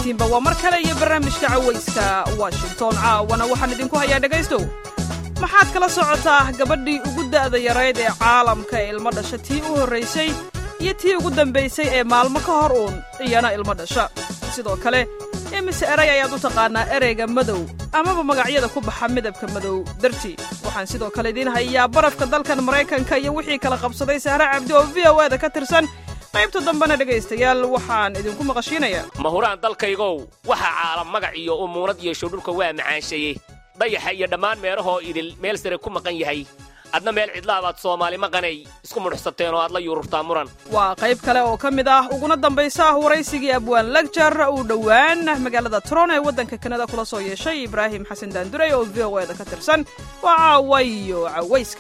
dhammaantiinba waa mar kale iyo barnaamijka cawayska washington caawana waxaan idinku hayaa dhegaystow maxaad kala socotaa gabadhii ugu da'da yarayd ee caalamka ee ilmo dhasha tii u horraysay iyo tii ugu dambaysay ee maalmo ka hor uun iyana ilmo dhasha sidoo kale imise eray ayaad u taqaannaa ereyga madow amaba magacyada ku baxa midabka madow dartii waxaan sidoo kale idiin hayaa barafka dalkan maraykanka iyo wixii kala qabsaday sahre cabdi oo v o eda ka tirsan qaybta dambena dhegaystayaal waxaan idinku maqashiinayaa mahuraan dalkaygow waxa caalam magac iyo umuunad yeesho dhulka waa macaanshaye dayaxa iyo dhammaan meelahoo idil meel sare ku maqan yahay adna meel cidlaabaad soomaali maqanay isku mudhuxsateen oo aad la yuururtaa muran waa qayb kale oo ka mid ah uguna dambaysa waraysigii abwaan lagjar uu dhowaan magaalada tron ee waddanka kanada kula soo yeeshay ibraahim xasan daandurey oo v o eda ka tirsan waa caawayo cawayska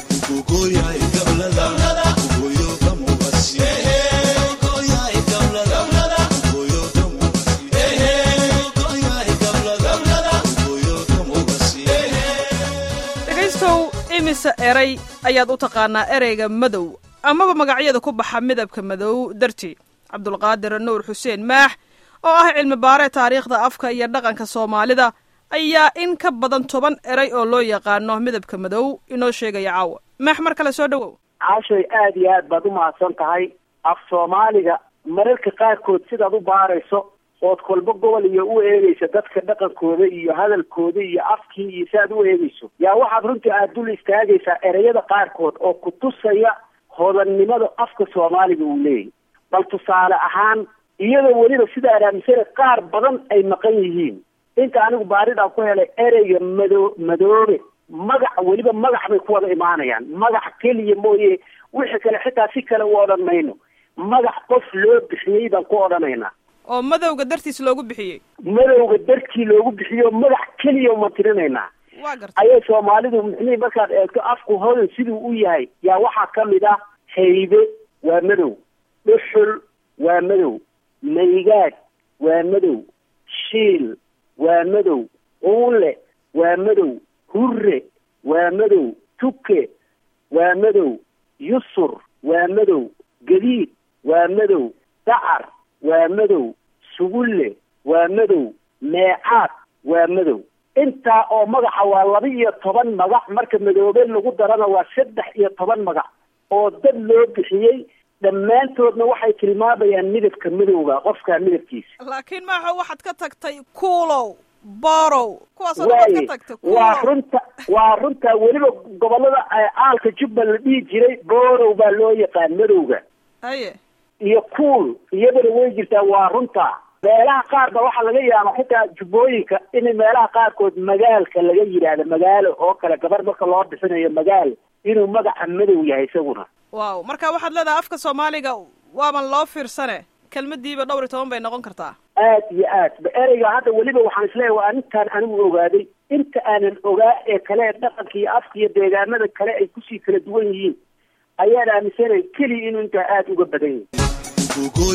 dhegaystow imise eray ayaad u taqaannaa ereyga madow amaba magacyada ku baxa midabka madow dartii cabdulqaadir nuur xuseen maax oo ah cilmi baare taariikhda afka iyo dhaqanka soomaalida ayaa in ka badan toban eray oo loo yaqaano midabka madow inoo sheegaya caawa maax mar kale soo dhowow caashay aad iyo aad baad u mahadsan tahay af soomaaliga mararka qaarkood sidaad u baarayso ood kolba gobol iyo u eegaysa dadka dhaqankooda iyo hadalkooda iyo afkii iyo si aad u eegayso yaa waxaad runtii aad dul istaagaysaa ereyada qaarkood oo ku tusaya hodannimada afka soomaaliga uu leeyahy bal tusaale ahaan iyadoo weliba sida araamisana qaar badan ay maqan yihiin inta anigu baaridaan ku helay ereyga mado madoobe magac weliba magac bay ku wada imaanayaan magac keliya mooye wixii kale xitaa si kale u odhan mayno magac qof loo bixiyey baan ku odhanaynaa oo madowga dartiis loogu bixiyey madowga darkii loogu bixiyo magac keliya uma tirinaynaa waa garta ayay soomaalidu mixnii markaad eegto afku hodan siduu u yahay yaa waxaa ka mid ah haybe waa madow dhuxul waa madow maygaag waa madow shiil waa madow uule waa madow hurre waa madow tuke waa madow yusur waa madow gadiid waa madow dacar waa madow sugulle waa madow meecaad waa madow intaa oo magaca waa laba iyo toban magac marka madoobe lagu darana waa saddex iyo toban magac oo dad loo bixiyey dhammaantoodna waxay tilmaamayaan midabka madowga qofkaa midabkiisa laakiin maaxo waxaad ka tagtay kuulow borow kuwaasoo dhan waad waaye ka tagtay waa kuulow runta waa runta weliba gobolada aalka jubba la dhihi jiray borow baa loo yaqaan madowga haye iyo kuul iyadana way jirtaa waa runta meelaha qaar ba waxaa laga yaaba xitaa jubbooyinka in meelaha qaarkood magaalka laga yidhaahdo magaalo oo kale gabar marka loo bixinayo magaal inuu magaca madow yahay isaguna waaw marka waxaad leedahay afka soomaaliga waaban loo fiirsane kelmadiiba dhowr iyo toban bay noqon kartaa aad iyo aad ba ereyga hadda weliba waxaan isleeyahay waa intaan anigu ogaaday inta aanan ogaa ee kale ee dhaqanka iyo afka iyo deegaanada kale ay kusii kala duwan yihiin ayaan aaminsanay keliya inuu intaa aada uga badan yahay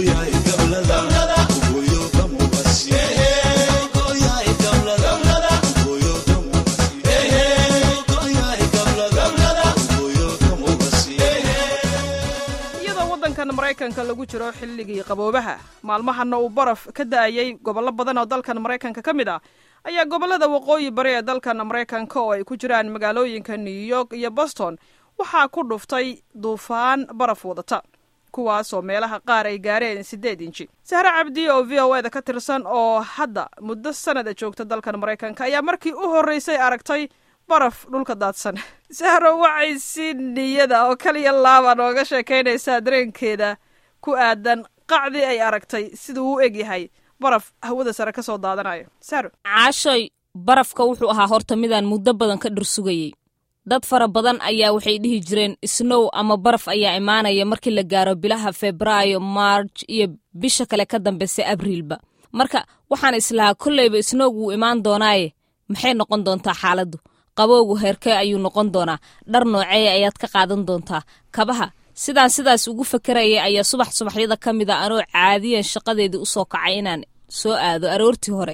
iyadoo waddankan maraykanka lagu jiro xilligii qaboobaha maalmahana uu baraf ka da'ayay gobollo badan oo dalkan maraykanka ka mid ah ayaa gobollada waqooyi bari ee dalkan maraykanka oo ay ku jiraan magaalooyinka new york iyo boston waxaa ku dhuftay duufaan baraf wadata kuwaasoo meelaha qaar ay gaareen siddeed inji sahre cabdi oo v o eda ka tirsan oo hadda muddo sanada joogta dalkan maraykanka ayaa markii u horraysay aragtay baraf dhulka daadsan sahro waxay si niyada oo kaliya laaba nooga sheekaynaysaa dareenkeeda ku aadan qacdii ay aragtay siduu u eg yahay baraf hawada sare ka soo daadanayo sahro caashoy barafka wuxuu ahaa horta midaan muddo badan ka dhursugayey dad fara badan ayaa waxay dhihi jireen snow ama baraf ayaa imaanaya markii la gaaro bilaha febraayo marj iyo bisha kale ka dambeysa abriilba marka waxaan islahaa kolleyba snow wuu imaan doonaaye maxay noqon doontaa xaaladdu qabowgu heerkee ayuu noqon doonaa dhar nooceeya ayaad ka qaadan doontaa kabaha sidaan sidaas ugu fakaraya ayaa subax subaxyada ka mid a anoo caadiyan shaqadeedii usoo kacay inaan soo aado aroortii hore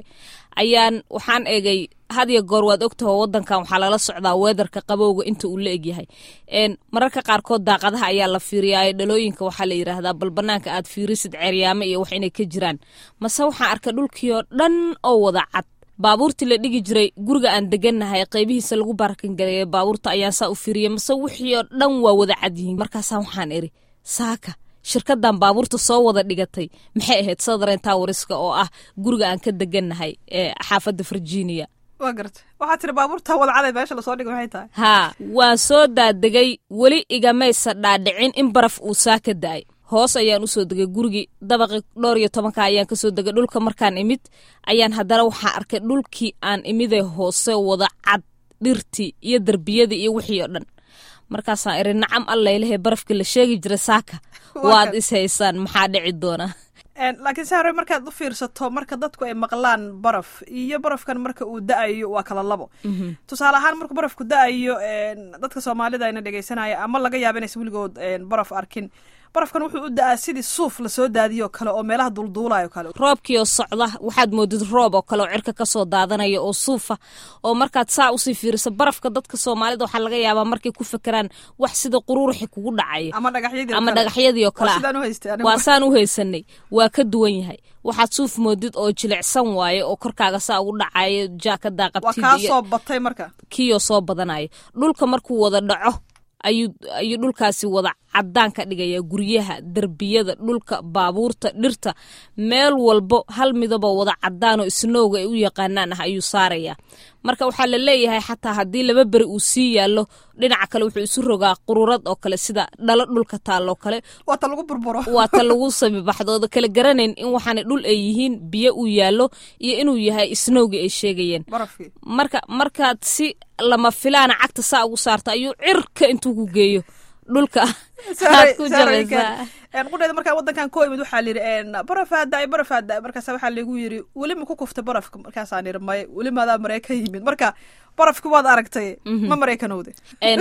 ayaan waxaan egay had iyo goor waad ogtaho wadankan waxaa lala socdaa weedarka qabowga inta uu la egyahay mararka qaarkood daaqadaha ayaa la fiiriyaa dhalooyinka waxaa la yidhaahdaa bal banaanka aad fiirisid ceeryaamo iyo wax inay ka jiraan mase waxaan arkay dhulkii oo dhan oo wada cad baabuurtii la dhigi jiray guriga aan degannahay qaybihiisa lagu baarkangaleeyay baabuurta ayaan saa u fiiriyay mase wixii oo dhan waa wada cad yihiin markaasaa waxaan iri saaka shirkadan baabuurta soo wada dhigatay maxay ahayd southern towriska oo ah guriga aan ka degannahay ee xaafadda virginia waa garta waxaa tiri baabuurta wadacada meesha lasoo dhigo maxay tahay haa waan soo daadegay weli igamaysa dhaadhicin in baraf uu saa ka da'ay hoos ayaan usoo degay gurigii dabaqi dhowr iyo tobanka ayaan kasoo degay dhulka markaan imid ayaan haddana waxaa arkay dhulkii aan imidee hoose wada cad dhirtii iyo derbiyadii iyo wixii oo dhan markaasaan iri nacam allailahe barafkii la sheegi jiray saaka waad is haysaan maxaa dhici doona laakiin sahre markaad u fiirsato marka dadku ay maqlaan baraf iyo barafkan marka uu da-ayo waa kala labo tusaale ahaan markuu barafku da-ayo dadka soomaalida ayna dhegeysanaya ama laga yaaba inaysa weligood baraf arkin barafkan wuxuu u da-aa sidii suuf lasoo daadiyo kale oo meelaha dulduulayo kale roobkii oo socda waxaad moodid roob oo kale oo cirka kasoo daadanaya oo suufa oo markaad saa usii fiiriso barafka dadka soomaalida waxaa laga yaabaa markay ku fekeraan wax sida quruuruxi kugu dhacaya ama dhagaxyadii ama dhagaxyadii oo kale waa saan u haysanay waa ka duwan yahay waxaad suuf moodid oo jilicsan waaye oo korkaaga saa ugu dhacayo jaakadaa qabtid waa kaa soo batay marka kiioo soo badanayo dhulka markuu wada dhaco ayuu ayuu dhulkaasi wada caddaan ka dhigaya guryaha derbiyada dhulka baabuurta dhirta meel walbo hal midaboo wada caddaanoo isnowga ay u yaqaanaan ah ayuu saarayaa marka waxaa la leeyahay xataa haddii laba beri uu sii yaallo dhinaca kale wuxuu isu rogaa qururad oo kale sida dhalo dhulka taalloo kale waata lagu burburo waa ta lagu sabibaxdooda kala garanayn in waxaana dhul ay yihiin biyo uu yaallo iyo inuu yahay isnowgii ay sheegayeen marka markaad si lama filaana cagta saa ugu saarta ayuu cirka intuu ku geeyo dhulka aad ku jabaysaa qudheeda markaa wadankan koo imid waxaa layidhi barafaa da-ay barafaa da-ay markaasa waxaa lagu yidhi weli ma ku kufta barafka markaasaan yidhi maya weli maadaa maraykan yimid marka barafki waad aragtay ma maraykanowde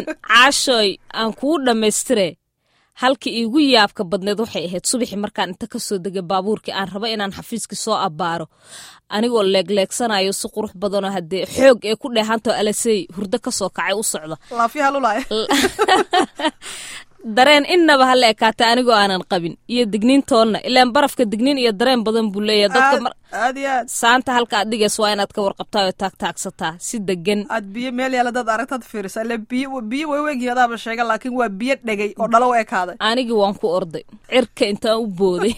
caashoy aan kuu dhammaystire halkii iigu yaabka badneed waxay ahayd subaxii markaan inta kasoo degay baabuurkii aan raba inaan xafiiskii soo abbaaro anigoo leegleegsanayo si qurux badanoo haddee xoog ee ku dheehanto alasey hurdo kasoo kacay u socda laafyaha lulaaya dareen innaba ha la ekaatay anigoo aanan qabin iyo digniintoonna ilaan barafka digniin iyo dareen badan buu leeyahay dadka aad iyo aad saanta halka aad dhigays waa inaad ka warqabtaa oo taagtaagsataa si degan aad biyo meel yaala dad aragtad fiirisa ile biyo biyo way weegyihin adaaba sheega laakiin waa biyo dhegay oo dhalo u ekaaday anigii waan ku orday cirka intaan u booday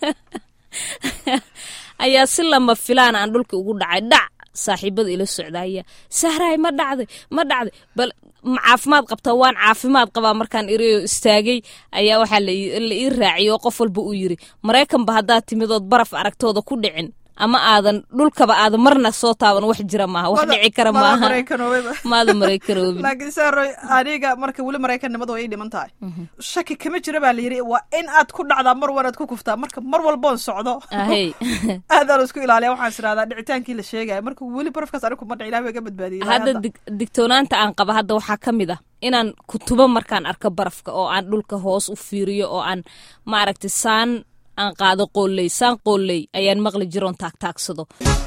ayaa si lama filaan aan dhulka ugu dhacay dhac saaxiibada ila socdaaya sahraay ma dhacday ma dhacday bal ma caafimaad qabtaa waan caafimaad qabaa markaan iriyo istaagay ayaa waxaa la ii raaciyay oo qof walba uu yiri maraykanba haddaad timidood baraf aragtooda ku dhicin ama aadan dhulkaba aadan marna soo taaban wax jira maaha wax dhici kara maaha maada maraykanoobi laakiin saaroy aniga marka weli maraykanimada way ii dhiman tahay shaki kama jira baa la yidhi waa in aad ku dhacdaa mar wanaad ku kuftaa marka mar walboon socdo aadaan isku ilaaliya waxaan is irahdaa dhicitaankii la sheegaya marka weli barafkaas anigu kuma dhic ilahi way ga badbaadiyey hadda digtoonaanta aan qaba hadda waxaa ka mid ah inaan kutubo markaan arko barafka oo aan dhulka hoos u fiiriyo oo aan maaragtay saan aan qaado qooley saan qooley ayaan maqli jiroon taagtaagsado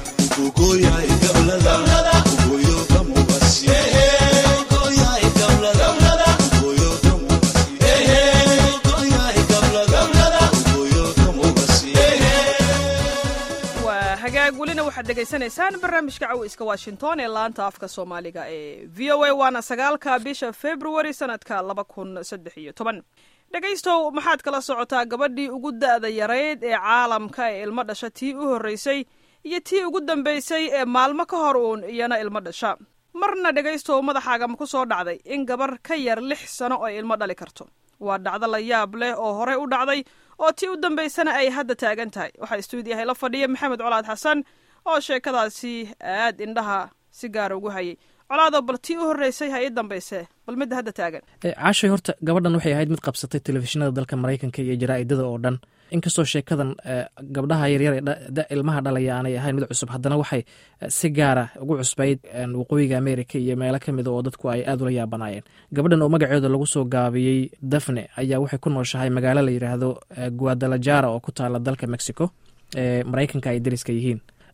waa hagaag welina waxaad dhegaysanaysaan barnaamijka caweyska washington ee laanta afka soomaaliga ee v o a waana sagaalka bisha februari sanadka laba kun saddex iyo toban dhegaystow maxaad kala socotaa gabadhii ugu da'da yarayd ee caalamka ee ilmo dhasha tii u horraysay iyo tii ugu dambaysay ee maalmo ka hor uun iyana ilmo dhasha marna dhegaystow madaxaaga ma ku soo dhacday in gabar ka yar lix sano ay ilmo dhali karto waa dhacdo la yaab leh oo horey u dhacday oo tii u dambaysana ay hadda taagan tahay waxaa stuudiyahay la fadhiya maxamed colaad xasan oo sheekadaasi aad indhaha si gaara ugu hayay colaado bal tii u horreysay ha ii dambayse bal midda hadda taagan caashay horta gabadhan waxay ahayd mid qabsatay telefishinada dalka maraykanka iyo jaraa'idada oo dhan inkastoo sheekadan gabdhaha yaryar ee ilmaha dhalaya aanay ahayn mid cusub haddana waxay si gaara ugu cusbayd waqooyiga america iyo meelo ka mida oo dadku ay aad ula yaabanaayeen gabadhan oo magaceeda lagu soo gaabiyey dafne ayaa waxay ku nooshahay magaalo la yidhaahdo guadalajara oo ku taala dalka mexico ee maraykanka ay dariska yihiin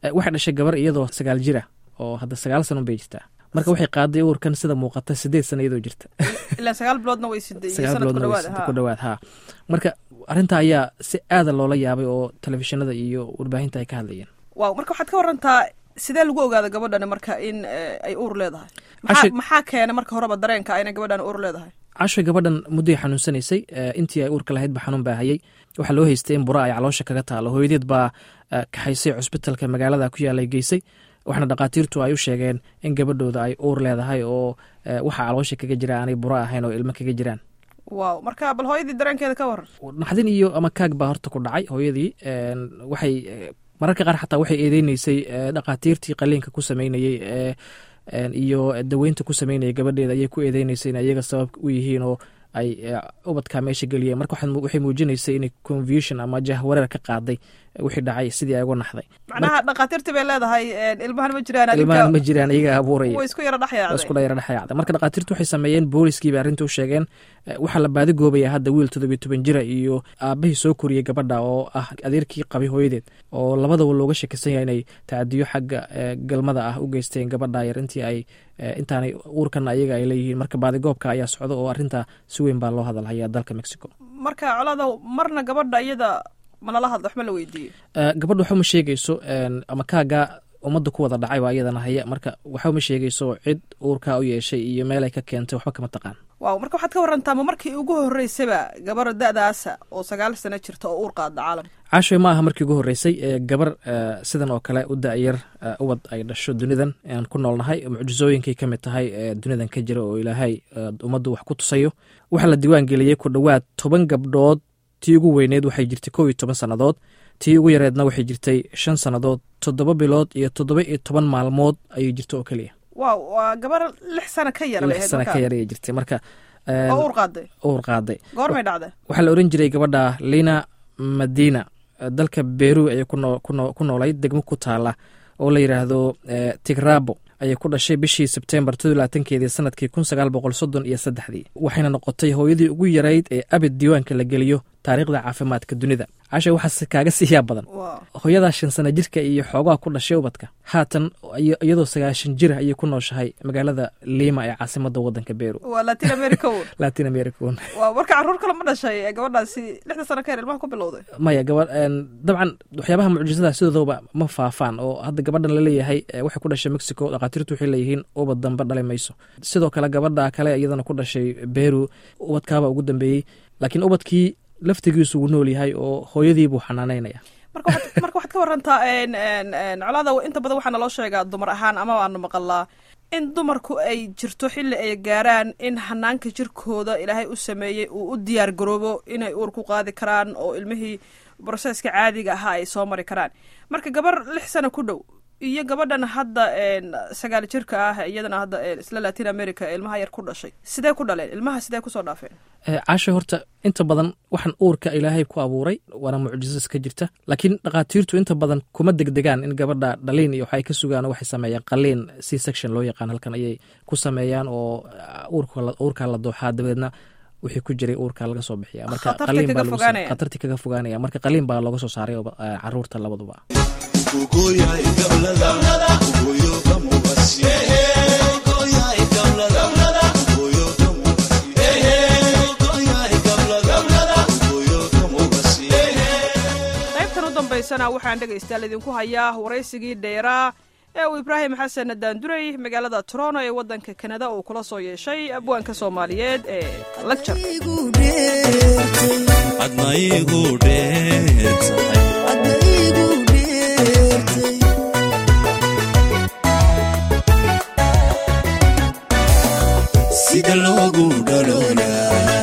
waxay dhashay gabar iyadoo sagaal jira oo hadda sagaal sanon bay jirtaa marka waxay qaaday uurkan sida muuqata sideed sana iyadoo jirta ilaa sagaal biloodna way siday sagaal sanad ku biloodna way dhawaad sida ku dhawaad ha marka arrinta ayaa si aada loola yaabay oo telefishinada iyo warbaahinta ay ka hadlayeen waaw marka waxaad ka warantaa sidee lagu ogaada gabadhani marka in eh, ay uur leedahay maxaa Cashir- maxaa keena marka horeba dareenka inay gabadhan uur leedahay cashoy gabadhan mudday xanuunsanaysay eh, intii ay uurka lahayd ba xanuun baa hayay waxaa loo haystay in bura ay caloosha kaga taalo hooyadeed baa eh, kaxaysay cusbitalka magaalada ku yaalay geysay waxaana dhakhaatiirtu ay u sheegeen in gabadhooda ay uur leedahay oo eh, waxa caloosha kaga jira aanay bura ahayn oo ilmo kaga jiraan waaw marka bal hooyadii dareenkeeda ka waran naxdin iyo ama kaag baa horta ku dhacay hooyadii een, waxay eh, mararka qaar xataa waxay eedeyneysay eh, dhakhaatiirtii qaliinka ku sameynayey eh, een, iyo daweynta ku sameynayay gabadheeda ayay ku eedeyneysay in iyaga sabab u yihiin oo ay eh, ubadkaa meesha geliyeen marka waxaad mu- waxay muujinaysay inay confusion ama jahwareer ka qaaday eh, wixii dhacay sidii ay uga naxday macnaha dhakhaatiirtii bay leedahay eh, ilmahan ma jiraan ilmahan ma adinka jiraan iyaga abuuraya way isku yara waa isku dhexyaacday dhayara dhexyaacda marka dhakhaatiirtu waxay sameeyeen booliskiiba arrinta u sheegeen eh, waxaa la baadi goobaya hadda wiil toddobiyo toban jira iyo aabahii soo koriyey gabadha oo ah adeerkii qabay hooyadeed oo labadaba looga shakisan yahay inay tacadiyo xagga eh, galmada ah u geysteen gabadha yar intii ay eh, intaanay uurkana ayaga ay leeyihiin marka baadigoobka ayaa socda oo arrinta si weyn baa loo hadalhayaa dalka mexico marka coladow marna gabadha iyada manala hadla waxma la weydiiyey Eh, gabadha waxuma sheegayso een, ama kaaga ummadda ku wada dhacay baa iyadana haya marka waxuma sheegayso cid uurkaa u yeeshay iyo meel ay ka keentay waxba kama taqaan waaw marka waxaad ka warantaa ma markii ugu horreysaba gabar da-daasa oo sagaal sano jirta oo uur qaada caalam caashoy ma aha markii ugu horreysay ee gabar eh, sidan oo kale u da-yar eh, ubad ay dhasho dunidan aan ku noolnahay mucjisooyinkay ka mid tahay ee dunidan ka jira oo ilaahay eh, ummaddu wax ku tusayo waxaa la diiwaan geliyey ku dhowaad toban gabdhood tii ugu weyneed waxay jirtay kow iyo toban sannadood tii ugu yareedna waxay jirtay shan sannadood toddoba bilood iyo toddoba iyo toban maalmood ayay jirta oo keliya waaw waa gabar lix sano ka yar bay lix ahayd sana ka marka yar ayay jirtay marka eh, oo uur qaaday uur qaaday goormay dhacday waxaa la oran jiray gabadha lina madina eh, dalka beru ayay ku noo- ku noo- ku noolayd degmo ku taala oo la yidhaahdo eh, tigrabo ayay ku dhashay bishii sebtembar todolaatankeedii sanadkii kun sagaal boqol soddon iyo saddexdii waxayna noqotay hooyadii ugu yarayd ee abid diiwaanka la geliyo taariikhda caafimaadka dunida casha waxaase kaaga siiyaa badan waaw hooyadaa shan sana jirka iyo xoogaha ku dhashay ubadka haatan iyo- iyadoo sagaashan jir ayay ku nooshahay magaalada lima ee caasimada wadanka beru waa latin america uur latin america waaw marka carruur kale ma dhashay ee gabadhaasi lixda sano ka yar ilmaha ku bilowday maya gaba dabcan waxyaabaha mucjisada sidoodaba ma faafaan oo hadda gabadhan laleeyahay eh, waxay ku dhashay mexico dhakhaatiirtu waxay leeyihiin ubad dambe dhali mayso sidoo kale gabadha kale iyadana ku dhashay beru ubadkaaba ugu dambeeyey laakiin ubadkii laftigiisu wuu nool yahay oo hooyadii buu xanaanaynaya marka waxaad- marka waxaad ka warantaa en en en colaada inta badan waxaa naloo sheegaa dumar ahaan ama waanu maqalaa in dumarku ay jirto xilli ay gaaraan in hanaanka jirkooda ilaahay u sameeyey uu u diyaar garoobo inay uur ku qaadi karaan oo ilmihii broseska caadiga ahaa ay soo mari karaan marka gabar lix sano ku dhow iyo gabadhan hadda en sagaal jirka ah iyadana hadda en isla latin america ee ilmaha yar ku dhashay sidee ku dhaleen ilmaha sidee kusoo dhaafeen Eh, caasha horta inta badan waxaan uurka ilaahay ku abuuray waana mucjiso iska jirta laakiin dhakhaatiirtu inta badan kuma degdegaan in gabadha dhaliin iyo waxay ka sugaan oo waxay sameeyaan qaliin c section loo yaqaan halkan ayay ku sameeyaan oo ah, uurka la- uurkaa la dooxaa dabeedna wixii ku jiray uurka laga soo bixiya marka Khatartii qaliin kaga baa lagu sa- fogaanaya. khatartii kaga fogaanaya marka qaliin baa looga soo saaray oo, ah, caruurta labaduba qaybtan u dambaysana waxaan dhegaystayaal idinku hayaa waraysigii dheeraa ee uu ibraahim xasan daanduray magaalada toronto ee waddanka kanada uu kula soo yeeshay abwaanka soomaaliyeed ee lagjar adna igu dheertahay sida loogu dhaloolaa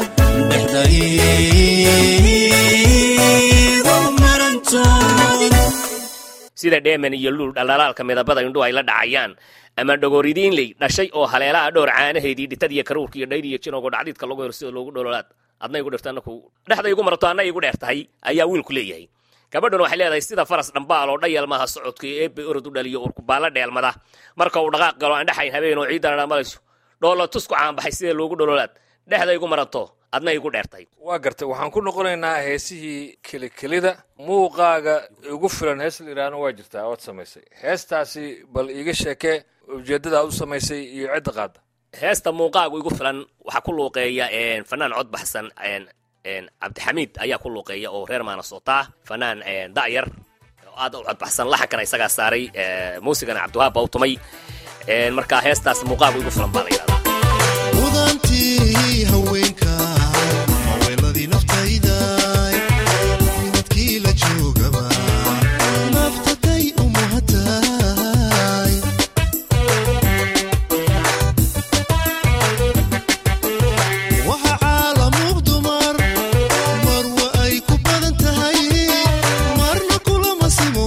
dhexdaygo marantood sida dheeman iyo luul dhalaalaalka midabada indhuhu ay la dhacayaan ama dhogoridiinley dhashay oo haleelaha dhowr caanaheedii dhitad iyo karuurka iyo dhayr iyo jinoogo dhacdiidka lagu helo sida loogu dhololaad adna igu dhirta anaku dhexda igu marato anna igu dheer tahay ayaa wiilku leeyahay gabadhan waxay leedahay sida faras dhambaal oo dhayalmaha socodka iyo eebbe orod u dhaliyo urkubaalla dheelmada marka uu dhaqaaq galo aan dhexayn habeen oo ciidana dhamalayso dhoolo tusku caanbaxay sida loogu dhololaad dhexda igu marato adna igu dheertay waa gartay waxaan ku noqonaynaa heesihii kelikelida muuqaaga igu filan hees la yidhaahna waa jirtaa ood samaysay heestaasi bal iiga sheekee ujeeddada aad u samaysay iyo cidda qaadda heesta muuqaagu igu filan waxaa ku luuqeeya een, fanaan cod baxsan een, een, cabdixamiid ayaa ku luuqeeya oo reer maanasoota fanaan een, da'yar oo aad u codbaxsan laxankana isagaa saaray ee, muusigana cabdiwahaab baa u tumay Een, marka heestaas muuqaagu igu filan baa la yidhahdaa mudantii haweenka haweenadii naftayda minadkii la joogaba naftaday u muhatay waxa caalamug dumar marwa ay ku badan tahay marna kulama simo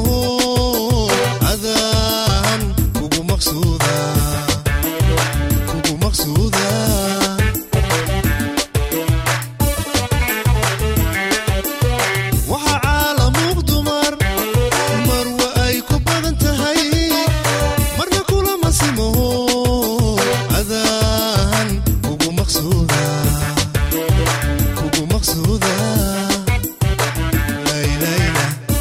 adaan kugu maqsuuda kugu maqsuuda waxa caalamug dumar marwa ay ku badan tahay marna kulama simo adaan kugu maqsuuda kugu maqsuuda laylayla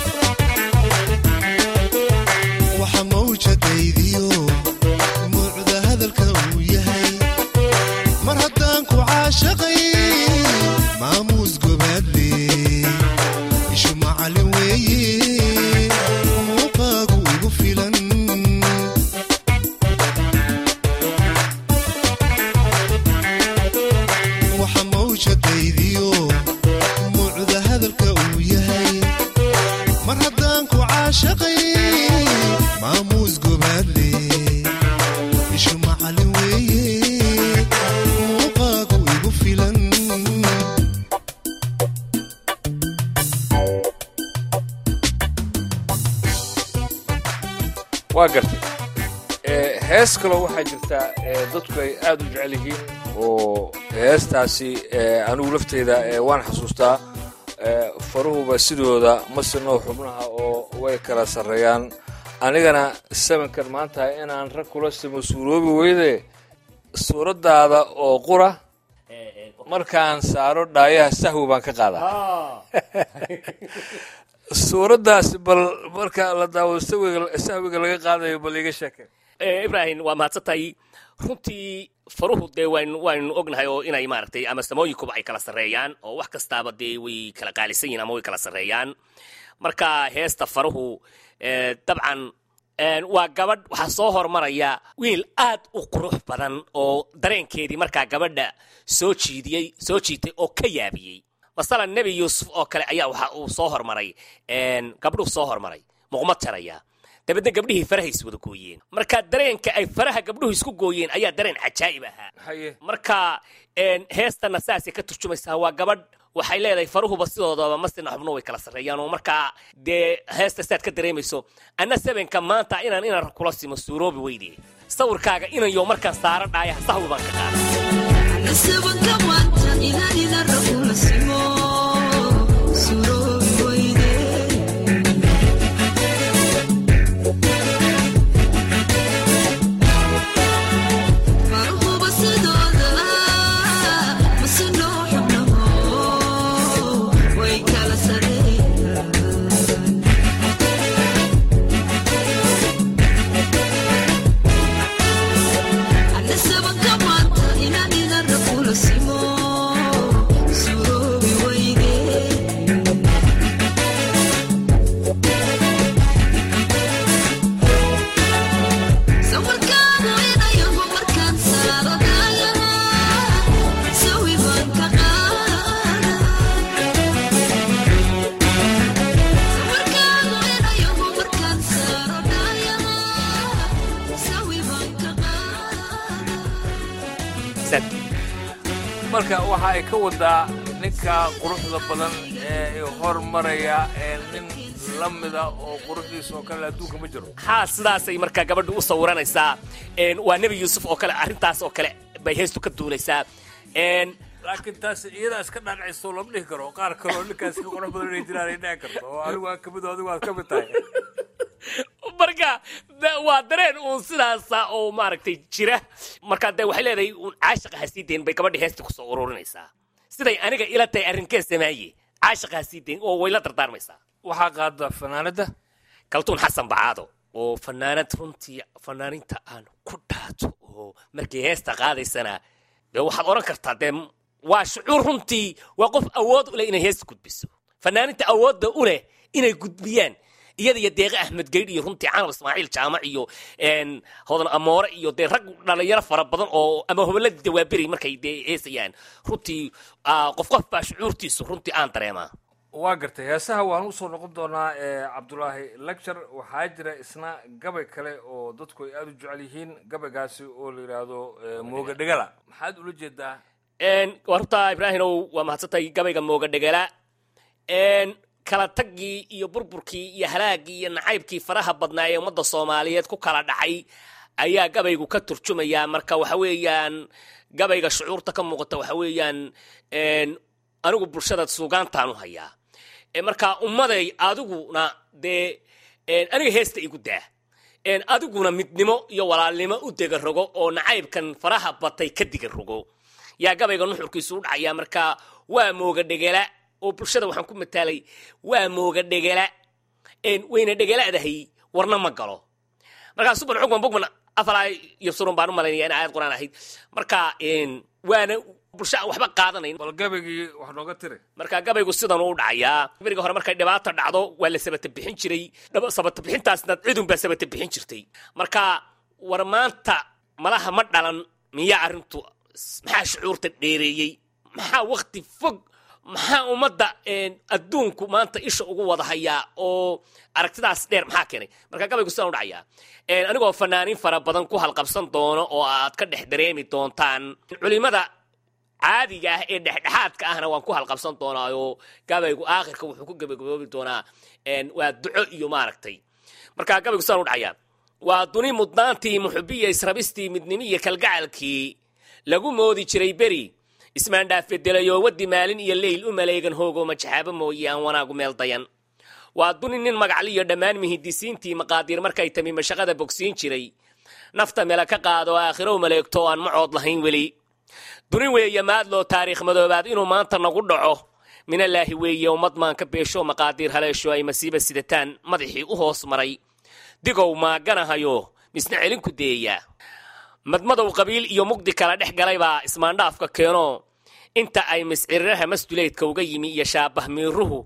waxa mawjadaydiyo muucda hadalka uu yahay mar haddaan ku caashaqay maamuus gobaadle ishu macalin weeye muuqaagu igu filan waxa mawjadaydiyo muucda hadalka uu yahay mar haddaan ku caashaqay maamuus gobaadle ishu macalin weeye muuqaagu igu filan waa gartay ee, hees kaloo waxaa jirtaa ee, dadku ay aad u jecel yihiin oo heestaasi ee, anigu lafteyda ee, waan xasuustaa ee, faruhuba sidooda ma sinoo xubnaha oo way kala sarreeyaan anigana sabankan maanta inaan rag kula simo suuroobi weyde suuraddaada oo qura markaan saaro dhaayaha sahwi baan ka qaadaa suuraddaasi bal marka la daawado sahwiga sahwiga laga qaadayo bal iga sheeke Ee, ibrahim waa mahadsantahay runtii faruhu dee waynu waynu ognahay oo inay maaragtay ama samooyinkuba ay kala sarreeyaan oo wax kastaaba dee way kala qaalisan yihiin ama way kala sarreeyaan marka heesta faruhu ee, dabcan een, waa gabadh waxaa soo hormaraya wiil aad u qurux badan oo dareenkeedii markaa gabadha soo jiidiyey soo jiitay oo ka yaabiyey masalan nebi yuusuf oo kale ayaa waxa uu soo hormaray een, gabdhuhu soo hormaray muqmad jaraya dabeedna gabdhihii farahay is wada gooyeen marka dareenka ay faraha gabdhuhu isku gooyeen ayaa dareen cajaa'ib ahaa haye marka een, heestana saasay ka turjumaysaa waa gabadh waxay leedahay faruhuba sidoodaba masina xubno way kala sarreeyaan oo markaa dee heesta sidaad ka dareemayso anna sabenka maanta inaan inan kula simo suuroobi weyde sawirkaaga inayo markaan saaro dhaayaha sahwi baan ka qaada Sad. marka waxa ay ka wadaa ninka quruxda badan ee hormaraya ee nin la mida oo quruxdiisa oo kale adduunka ma jiro haa sidaasay markaa gabadhu u sawiranaysaa Een, waa nebi yuusuf oo kale arrintaas oo kale bay heestu ka duulaysaa Een, laakiin taas iyadaa iska dhaadhacayso lama dhihi karo qaar kaloo ninkaas ka qurux badan inay jiraan ay dhici karto oo anigu aan kamid oo adigu aad ka mid tahay marka da- waa dareen uun sidaasa oo maaragtay jira marka de waxay leedahay uun caashiqa ha sii dayn bay gabadhii heesta kusoo ururinaysaa siday aniga ila tahay arrinkee samaaye caashiqaa sii dayn oo way la dardaarmaysaa waxaa qaada fanaanadda kaltuun xasan bacaado oo fanaanad runtii fanaaninta aan ku dhaato oo markay heesta qaadaysana dee waxaad odhan kartaa dee waa shucuur runtii waa qof awood u leh inay heesta gudbiso fanaaninta awoodda u leh inay gudbiyaan iyada iyo deeqe axmed geydh iyo runtii canab ismaaciil jaamac iyo hodan amoore iyo dee rag dhalinyaro fara badan oo ama hoboladii dawaaberi markay dee heesayaan runtii qof qof baa shucuurtiisu runtii aan dareemaa waa gartay heesaha waan usoo noqon doonaa cabdulaahi lecture waxaa jira isna gabay kale oo dadku ay aada u jecel yihiin gabaygaasi oo la yidhaahdo mooga dhegala maxaad ula jeedaa waa runtaa ibraahimow waa mahadsantahay gabayga mooga dhegala kala taggii iyo burburkii iyo halaagii iyo nacaybkii faraha badnaa ee ummadda soomaaliyeed ku kala dhacay ayaa gabaygu ka turjumayaa marka waxa weeyaan gabayga shucuurta ka muuqata waxa weeyaan anigu bulshada suugaantaan u hayaa marka ummaday adiguna dee aniga heesta igu daa adiguna midnimo iyo walaalnimo u dega rogo oo nacaybkan faraha batay ka diga rogo yaa gabayga nuxurkiisu u dhacayaa marka waa mooga dhegela oo bulshada waxaan ku mataalay waa mooga dhegela wayna dhegelaadahay warna ma galo markaa suban cugman bugman afalaa yabsurun baan u malaynaya in aayad quraan ahayd marka waana bulsho aan waxba qaadanayn bal gabaygii wax nooga tiri marka gabaygu sidan u dhacayaa beriga hore markay dhibaato dhacdo waa la sabata bixin jiray sabata bixintaasna cidun baa sabata bixin jirtay marka war maanta malaha ma dhalan miyaa arrintu maxaa shucuurta dheereeyey maxaa wakti fog maxaa ummadda adduunku maanta isha ugu wada hayaa oo aragtidaas dheer maxaa keenay marka gabaygu sidaan u dhacayaa anigoo fanaaniin fara badan ku halqabsan doono oo aad ka dhex dareemi doontaan culimada caadiga ah ee dhexdhexaadka ahna waan ku halqabsan doonaa oo gabaygu aakhirka wuxuu ku gabagaboobi doonaa waa duco iyo maaragtay marka gabaygu sidaan u dhacayaa waa duni mudnaantii muxubiya israbistii midnimiya kalgacalkii lagu moodi jiray beri ismaandhaafedelayo waddi maalin iyo leyl u maleegan hoogoo majaxaabo mooye aan wanaagu meel dayan waa duni nin magacliyo dhammaan mihidisiintii maqaadiir markay tami mashaqada bogsiin jiray nafta mela ka qaado aakhirow maleegto aan macood lahayn weli duni weeye maadloo taariikh madoobaad inuu maanta nagu dhaco minallaahi weeye ummad maan ka beesho maqaadiir haleesho ay masiiba sidataan madaxii u hoos maray digow maaganahayo misna celinku deeya madmadow qabiil iyo mugdi kala dhex galay baa ismaandhaafka keeno inta ay misciriraha masduleydka uga yimi iyo shaabah miiruhu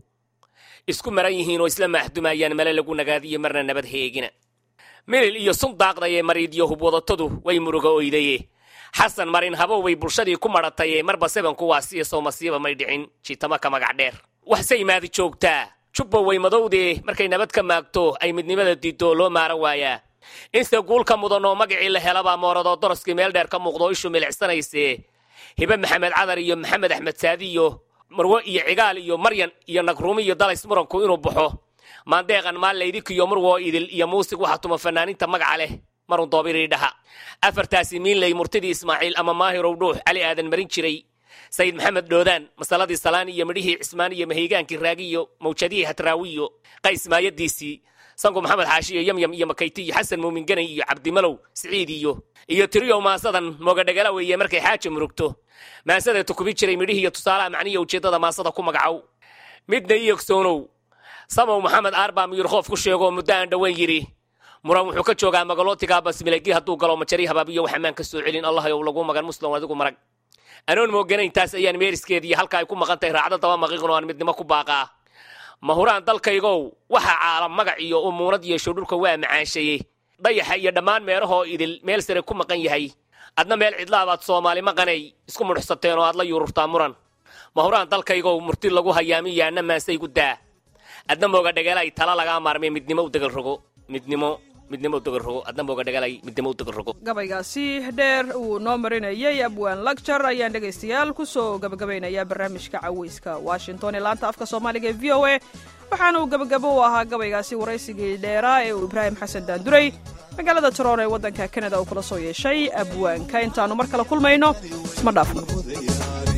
isku maran yihiin oo isla maaxdumayaan male lagu nagaadiyo marna nabad heegina milil iyo sun daaqdaye mariidyo hubwadatadu way muruga oydaye xasan marin habow way bulshadii ku madhataye marba sebanku waa siya soo masiiba may dhicin jitama ka magac dheer waxse imaadi joogtaa jubba way madowdee markay nabad ka maagto ay midnimada diiddo loo maara waayaa inse guulka mudan oo magacii la helabaa mooradoo doroskii meel dheer ka muuqdo ishu milicsanayse hibe maxamed cadar iyo maxamed axmed saadi iyo marwo iyo cigaal iyo maryan iyo nagruumi iyo dalays muranku inuu baxo maandeeqan maallaydik iyo murwoo idil iyo muusig waxaa tuma fanaaniinta magaca leh marun doobiridhaha afartaasi miinley murtidii ismaaciil ama maahirow dhuux cali aadan marin jiray sayid maxamed dhoodaan masaladii salaan iyo midhihii cismaan iyo mahiygaankii raagi iyo mawjadihii hatraawiyo qays maayadiisii sanku maxamed xaashi iyo yamyam iyo makayti iyo xasan muumin ganay iyo cabdimalow siciid iyo iyo tiriyow maasadan moogadhagala weeye markay xaaja murugto maasadee tukubi jiray midhihii iyo tusaalaha macniya ujeeddada maasada ku magacow midna iyogsoonow samow maxamed aarbaa miyurkhoof ku sheegoo muddo aan dhoweyn yidhi muran wuxuu ka joogaa magalootigaa basmilegii hadduu galo majari habaabiyo wax ammaan ka soo celin allah yow lagu magan muslim adigu marag anoon mooganayntaas ayaan meeriskeediiyo halka ay ku maqan tahay raacdo daba maqiiqno aan midnimo ku baaqaa mahuraan dalkaygow waxa caalam magac iyo umuunad yeesho dhulka waa macaanshaye dayaxa iyo dhammaan meerahoo idil meel sare ku maqan yahay adna meel cidlaabaad soomaali maqanay isku mudhuxsateen oo aad la yuururtaa muran mahuraan dalkaygow murti lagu hayaamiyo anna maasaygu daa adna mooga dhegalay tala lagaa maarmay midnimo u degal rogo midnimo midnimo u degal rogo adna mooga dhegalay midnimo u degal rogo gabaygaasi dheer uu noo marinayay abwaan lagjar ayaan dhegaystayaal kusoo gabagabaynayaa barnaamijka caweyska washington ee laanta afka soomaaliga ee v o a waxaana uu gabagabo u ahaa gabaygaasi waraysigii dheeraa ee uu ibraahim xasan daanduray magaalada toron ee waddanka kanada uu kula soo yeeshay abwaanka intaannu mar kale kulmayno isma dhaafno